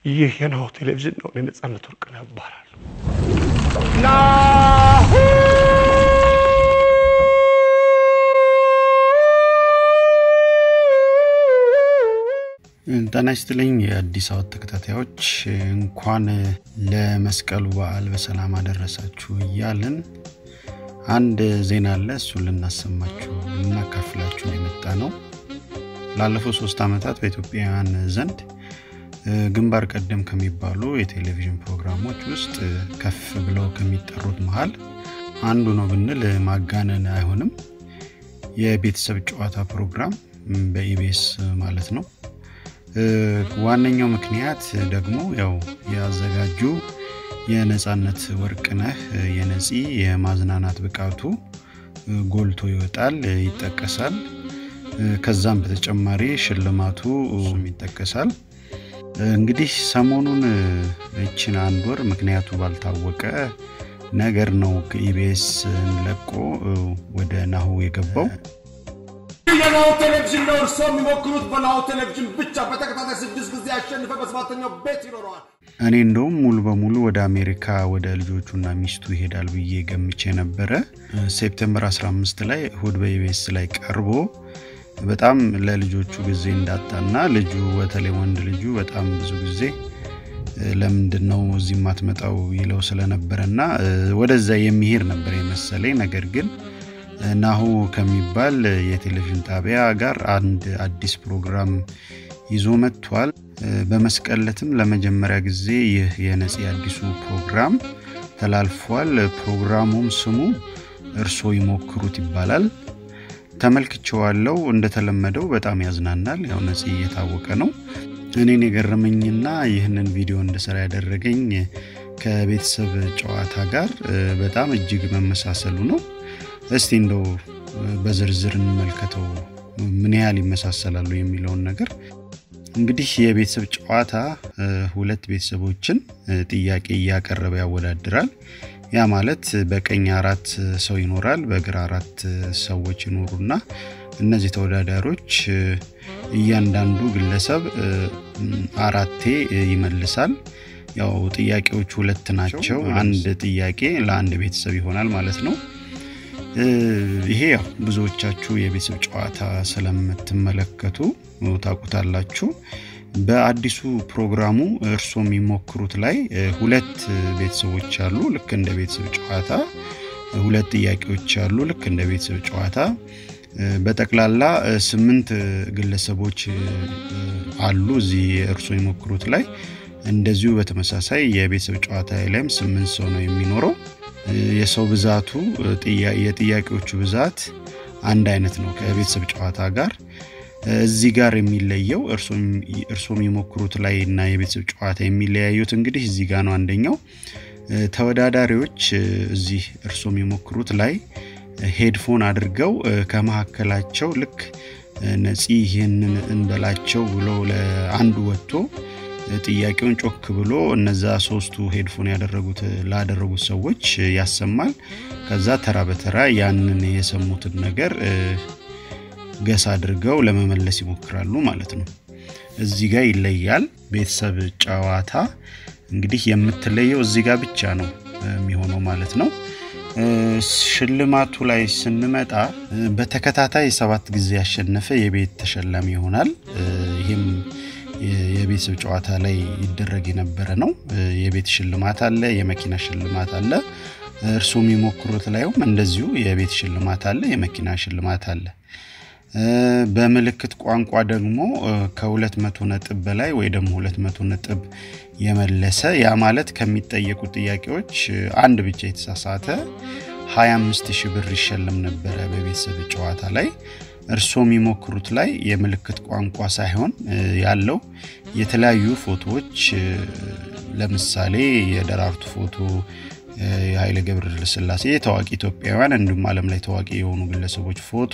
ይህ የናሁ ቴሌቪዥን ነው። እኔ ነጻነት ወርቅነህ እባላለሁ። ጤና ይስጥልኝ የአዲስ አበባ ተከታታዮች እንኳን ለመስቀሉ በዓል በሰላም አደረሳችሁ እያልን አንድ ዜና አለ እሱን ልናሰማችሁ ልናካፍላችሁ የመጣ ነው ላለፉት ሶስት ዓመታት በኢትዮጵያውያን ዘንድ ግንባር ቀደም ከሚባሉ የቴሌቪዥን ፕሮግራሞች ውስጥ ከፍ ብለው ከሚጠሩት መሃል አንዱ ነው ብንል ማጋነን አይሆንም የቤተሰብ ጨዋታ ፕሮግራም በኢቢኤስ ማለት ነው ዋነኛው ምክንያት ደግሞ ያው ያዘጋጁ የነጻነት ወርቅነህ የነፂ የማዝናናት ብቃቱ ጎልቶ ይወጣል ይጠቀሳል ከዛም በተጨማሪ ሽልማቱ ይጠቀሳል እንግዲህ ሰሞኑን እችን አንድ ወር ምክንያቱ ባልታወቀ ነገር ነው ከኢቢኤስ ለቆ ወደ ናሁ የገባው የናሁ ቴሌቪዥን ነው። እርሶ የሚሞክሩት በናሁ ቴሌቪዥን ብቻ በተከታታይ ስድስት ጊዜ ያሸንፈ በሰባተኛው ቤት ይኖረዋል። እኔ እንደውም ሙሉ በሙሉ ወደ አሜሪካ ወደ ልጆቹና ሚስቱ ይሄዳል ብዬ ገምቼ ነበረ ሴፕቴምበር 15 ላይ እሁድ በኢቢኤስ ላይ ቀርቦ በጣም ለልጆቹ ጊዜ እንዳጣና ልጁ በተለይ ወንድ ልጁ በጣም ብዙ ጊዜ ለምንድን ነው እዚህ ማትመጣው ይለው ስለነበረና ወደዛ የሚሄድ ነበር የመሰለኝ ነገር ግን ናሁ ከሚባል የቴሌቪዥን ጣቢያ ጋር አንድ አዲስ ፕሮግራም ይዞ መጥቷል በመስቀለትም ለመጀመሪያ ጊዜ ይህ የነፂ አዲሱ ፕሮግራም ተላልፏል ፕሮግራሙም ስሙ እርሶ ይሞክሩት ይባላል ተመልክቸዋለው እንደተለመደው በጣም ያዝናናል ያው ነፂ እየታወቀ ነው እኔን የገረመኝና ይህንን ቪዲዮ እንድሰራ ያደረገኝ ከቤተሰብ ጨዋታ ጋር በጣም እጅግ መመሳሰሉ ነው እስቲ እንደው በዝርዝር እንመልከተው ምን ያህል ይመሳሰላሉ የሚለውን ነገር እንግዲህ የቤተሰብ ጨዋታ ሁለት ቤተሰቦችን ጥያቄ እያቀረበ ያወዳድራል ያ ማለት በቀኝ አራት ሰው ይኖራል በግራ አራት ሰዎች ይኖሩና እነዚህ ተወዳዳሪዎች እያንዳንዱ ግለሰብ አራቴ ይመልሳል ያው ጥያቄዎቹ ሁለት ናቸው አንድ ጥያቄ ለአንድ ቤተሰብ ይሆናል ማለት ነው ይሄ ያው ብዙዎቻችሁ የቤተሰብ ጨዋታ ስለምትመለከቱ ታቁታላችሁ በአዲሱ ፕሮግራሙ እርሶ የሚሞክሩት ላይ ሁለት ቤተሰቦች አሉ ልክ እንደ ቤተሰብ ጨዋታ ሁለት ጥያቄዎች አሉ ልክ እንደ ቤተሰብ ጨዋታ በጠቅላላ ስምንት ግለሰቦች አሉ እዚህ እርሶ የሞክሩት ላይ እንደዚሁ በተመሳሳይ የቤተሰብ ጨዋታ ላይም ስምንት ሰው ነው የሚኖረው የሰው ብዛቱ የጥያቄዎቹ ብዛት አንድ አይነት ነው ከቤተሰብ ጨዋታ ጋር እዚህ ጋር የሚለየው እርሶ የሚሞክሩት ላይ እና የቤተሰብ ጨዋታ የሚለያዩት እንግዲህ እዚህ ጋር ነው አንደኛው ተወዳዳሪዎች እዚህ እርሶ የሚሞክሩት ላይ ሄድፎን አድርገው ከመካከላቸው ልክ ነፂ ይህንን እንበላቸው ብሎ ለአንዱ ወጥቶ ጥያቄውን ጮክ ብሎ እነዛ ሶስቱ ሄድፎን ያደረጉት ላደረጉት ሰዎች ያሰማል ከዛ ተራ በተራ ያንን የሰሙትን ነገር ገስ አድርገው ለመመለስ ይሞክራሉ ማለት ነው እዚህ ጋር ይለያል ቤተሰብ ጨዋታ እንግዲህ የምትለየው እዚህ ጋር ብቻ ነው የሚሆነው ማለት ነው ሽልማቱ ላይ ስንመጣ በተከታታይ ሰባት ጊዜ ያሸነፈ የቤት ተሸላሚ ይሆናል ይህም የቤተሰብ ጨዋታ ላይ ይደረግ የነበረ ነው የቤት ሽልማት አለ የመኪና ሽልማት አለ እርሱ የሚሞክሩት ላይም እንደዚሁ የቤት ሽልማት አለ የመኪና ሽልማት አለ በምልክት ቋንቋ ደግሞ ከሁለት መቶ ነጥብ በላይ ወይ ደግሞ ሁለት መቶ ነጥብ የመለሰ ያ ማለት ከሚጠየቁ ጥያቄዎች አንድ ብቻ የተሳሳተ 25 ሺህ ብር ይሸለም ነበረ በቤተሰብ ጨዋታ ላይ እርሶ የሚሞክሩት ላይ የምልክት ቋንቋ ሳይሆን ያለው የተለያዩ ፎቶዎች ለምሳሌ የደራርቱ ፎቶ የኃይለ ገብረ ስላሴ ታዋቂ ኢትዮጵያውያን እንዲሁም አለም ላይ ታዋቂ የሆኑ ግለሰቦች ፎቶ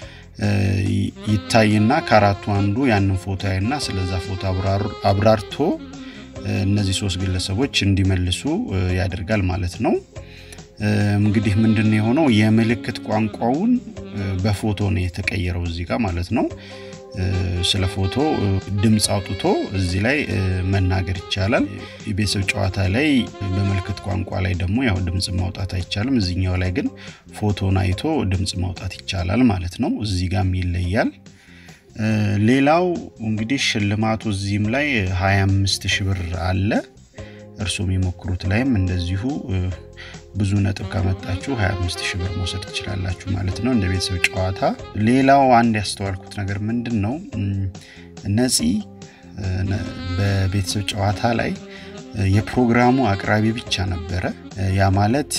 ይታይና ከአራቱ አንዱ ያንን ፎቶ ያይና ስለዛ ፎቶ አብራርቶ እነዚህ ሶስት ግለሰቦች እንዲመልሱ ያደርጋል ማለት ነው እንግዲህ ምንድን የሆነው የምልክት ቋንቋውን በፎቶ ነው የተቀየረው እዚህ ጋር ማለት ነው ስለ ፎቶ ድምፅ አውጥቶ እዚህ ላይ መናገር ይቻላል። የቤተሰብ ጨዋታ ላይ በምልክት ቋንቋ ላይ ደግሞ ያው ድምፅ ማውጣት አይቻልም። እዚኛው ላይ ግን ፎቶን አይቶ ድምፅ ማውጣት ይቻላል ማለት ነው። እዚህ ጋም ይለያል። ሌላው እንግዲህ ሽልማቱ እዚህም ላይ 25 ሺህ ብር አለ። እርሱም የሞክሩት ላይም እንደዚሁ ብዙ ነጥብ ካመጣችሁ 25 ሺህ ብር መውሰድ ትችላላችሁ ማለት ነው እንደ ቤተሰብ ጨዋታ። ሌላው አንድ ያስተዋልኩት ነገር ምንድን ነው ነፂ በቤተሰብ ጨዋታ ላይ የፕሮግራሙ አቅራቢ ብቻ ነበረ። ያ ማለት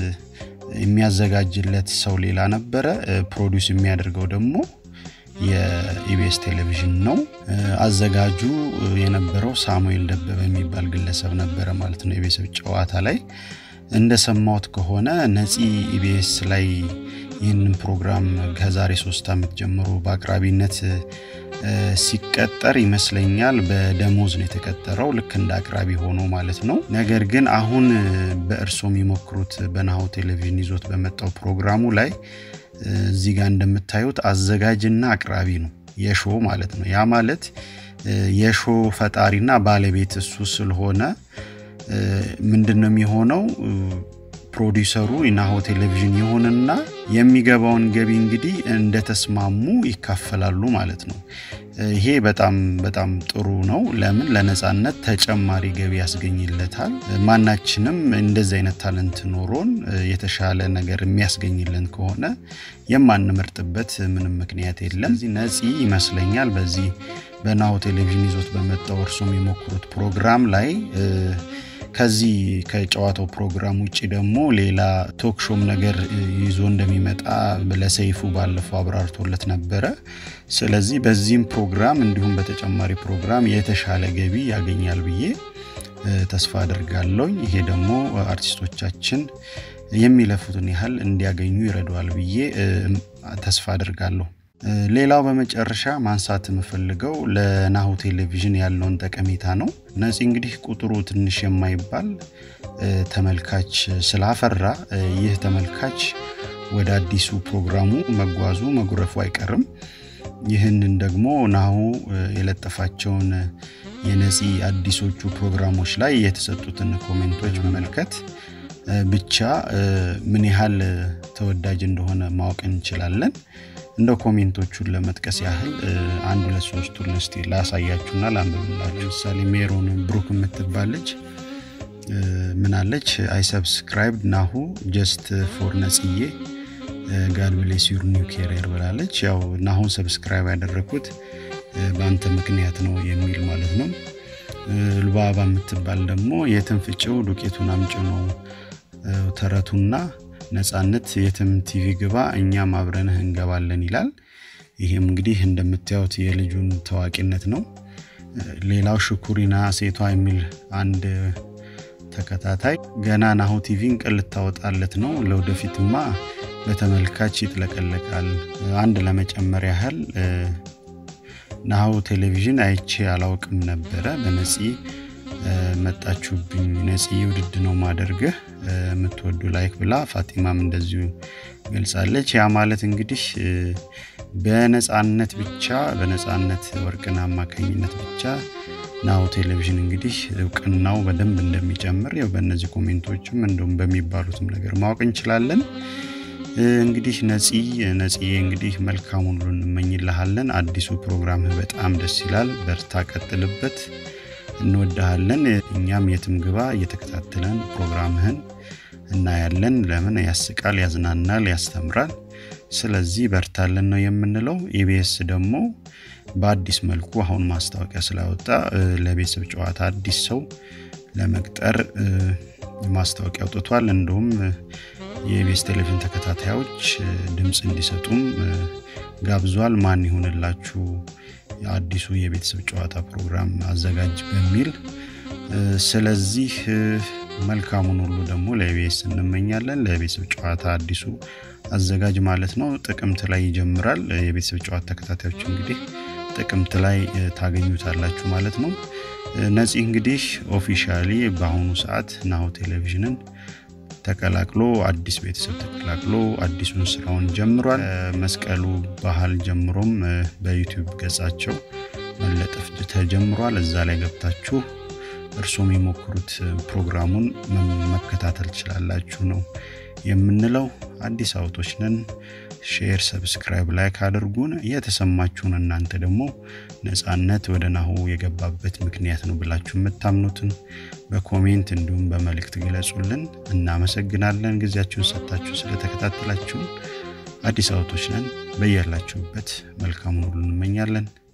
የሚያዘጋጅለት ሰው ሌላ ነበረ፣ ፕሮዲውስ የሚያደርገው ደግሞ የኢቢኤስ ቴሌቪዥን ነው። አዘጋጁ የነበረው ሳሙኤል ደበበ የሚባል ግለሰብ ነበረ ማለት ነው። የቤተሰብ ጨዋታ ላይ እንደሰማሁት ከሆነ ነፂ ኢቢኤስ ላይ ይህንን ፕሮግራም ከዛሬ ሶስት ዓመት ጀምሮ በአቅራቢነት ሲቀጠር ይመስለኛል በደሞዝ ነው የተቀጠረው ልክ እንደ አቅራቢ ሆኖ ማለት ነው። ነገር ግን አሁን በእርሶ የሚሞክሩት በናሁ ቴሌቪዥን ይዞት በመጣው ፕሮግራሙ ላይ እዚህ ጋር እንደምታዩት አዘጋጅና አቅራቢ ነው የሾ ማለት ነው። ያ ማለት የሾ ፈጣሪና ባለቤት እሱ ስለሆነ ምንድን ነው የሚሆነው? ፕሮዲውሰሩ ናሁ ቴሌቪዥን ይሆንና የሚገባውን ገቢ እንግዲህ እንደተስማሙ ይካፈላሉ ማለት ነው። ይሄ በጣም በጣም ጥሩ ነው። ለምን ለነፃነት ተጨማሪ ገቢ ያስገኝለታል። ማናችንም እንደዚህ አይነት ታለንት ኖሮን የተሻለ ነገር የሚያስገኝልን ከሆነ የማንመርጥበት ምንም ምክንያት የለም። እዚህ ነፂ ይመስለኛል በዚህ በናሁ ቴሌቪዥን ይዞት በመጣው እርሱም የሞክሩት ፕሮግራም ላይ ከዚህ ከጨዋታው ፕሮግራም ውጭ ደግሞ ሌላ ቶክሾም ነገር ይዞ እንደሚመጣ ለሰይፉ ባለፈው አብራርቶለት ነበረ። ስለዚህ በዚህም ፕሮግራም እንዲሁም በተጨማሪ ፕሮግራም የተሻለ ገቢ ያገኛል ብዬ ተስፋ አድርጋለሁ። ይሄ ደግሞ አርቲስቶቻችን የሚለፉትን ያህል እንዲያገኙ ይረዳዋል ብዬ ተስፋ አድርጋለሁ። ሌላው በመጨረሻ ማንሳት የምፈልገው ለናሁ ቴሌቪዥን ያለውን ጠቀሜታ ነው። ነፂ እንግዲህ ቁጥሩ ትንሽ የማይባል ተመልካች ስላፈራ ይህ ተመልካች ወደ አዲሱ ፕሮግራሙ መጓዙ መጉረፉ አይቀርም። ይህንን ደግሞ ናሁ የለጠፋቸውን የነፂ አዲሶቹ ፕሮግራሞች ላይ የተሰጡትን ኮሜንቶች መመልከት ብቻ ምን ያህል ተወዳጅ እንደሆነ ማወቅ እንችላለን። እንደ ኮሜንቶቹን ለመጥቀስ ያህል አንድ ሁለት ሶስቱን እስቲ ላሳያችሁና ላንብብላችሁ። ምሳሌ ሜሮን ብሩክ የምትባል ልጅ ምናለች? አይ ሰብስክራይብ ናሁ ጀስት ፎር ነጽዬ ጋድ ብሌስ ዩር ኒው ኬሪየር ብላለች። ያው ናሁን ሰብስክራይብ ያደረግኩት በአንተ ምክንያት ነው የሚል ማለት ነው። ልባባ የምትባል ደግሞ የትን ፍጭው ዱቄቱን አምጭ ነው ተረቱና ነፃነት የትም ቲቪ ግባ እኛም አብረንህ እንገባለን ይላል። ይህም እንግዲህ እንደምታዩት የልጁን ታዋቂነት ነው። ሌላው ሽኩሪና ሴቷ የሚል አንድ ተከታታይ ገና ናሁ ቲቪን ቀን ልታወጣለት ነው፣ ለወደፊትማ በተመልካች ይጥለቀለቃል። አንድ ለመጨመር ያህል ናሁ ቴሌቪዥን አይቼ አላውቅም ነበረ በነፂ መጣችሁብኝ ነፂ ውድድ ነው ማደርግህ የምትወዱ ላይክ ብላ ፋጢማም እንደዚሁ ገልጻለች። ያ ማለት እንግዲህ በነፃነት ብቻ በነፃነት ወርቅን አማካኝነት ብቻ ናሁ ቴሌቪዥን እንግዲህ እውቅናው በደንብ እንደሚጨምር ያው በእነዚህ ኮሜንቶችም እንዲሁም በሚባሉትም ነገር ማወቅ እንችላለን። እንግዲህ ነፂ ነፂዬ እንግዲህ መልካም ሁሉ እንመኝልሃለን። አዲሱ ፕሮግራምህ በጣም ደስ ይላል። በርታ፣ ቀጥልበት። እንወድሃለን። እኛም የትም ግባ እየተከታተለን ፕሮግራምህን እናያለን። ለምን ያስቃል፣ ያዝናናል፣ ያስተምራል። ስለዚህ በርታለን ነው የምንለው። ኢቢኤስ ደግሞ በአዲስ መልኩ አሁን ማስታወቂያ ስላወጣ ለቤተሰብ ጨዋታ አዲስ ሰው ለመቅጠር ማስታወቂያ አውጥቷል። እንዲሁም የኢቢኤስ ቴሌቪዥን ተከታታዮች ድምፅ እንዲሰጡም ጋብዟል። ማን ይሆንላችሁ አዲሱ የቤተሰብ ጨዋታ ፕሮግራም አዘጋጅ በሚል ስለዚህ መልካሙን ሁሉ ደግሞ ለኢቢኤስ እንመኛለን። ለቤተሰብ ጨዋታ አዲሱ አዘጋጅ ማለት ነው። ጥቅምት ላይ ይጀምራል። የቤተሰብ ጨዋታ ተከታታዮች እንግዲህ ጥቅምት ላይ ታገኙታላችሁ ማለት ነው። ነፂ እንግዲህ ኦፊሻሊ በአሁኑ ሰዓት ናሁ ቴሌቪዥንን ተቀላቅሎ አዲስ ቤተሰብ ተቀላቅሎ አዲሱን ስራውን ጀምሯል። መስቀሉ ባህል ጀምሮም በዩቲዩብ ገጻቸው መለጠፍ ተጀምሯል። እዛ ላይ ገብታችሁ እርሶም የሞክሩት ፕሮግራሙን መከታተል ትችላላችሁ ነው የምንለው። አዲስ አውቶች ነን። ሼር፣ ሰብስክራይብ፣ ላይክ አድርጉን። የተሰማችሁን እናንተ ደግሞ ነፃነት ወደ ናሁ የገባበት ምክንያት ነው ብላችሁ የምታምኑትን በኮሜንት እንዲሁም በመልእክት ግለጹልን። እናመሰግናለን ጊዜያችሁን ሰጥታችሁ ስለተከታተላችሁን። አዲስ አውቶች ነን። በያላችሁበት መልካሙን ሁሉ እንመኛለን።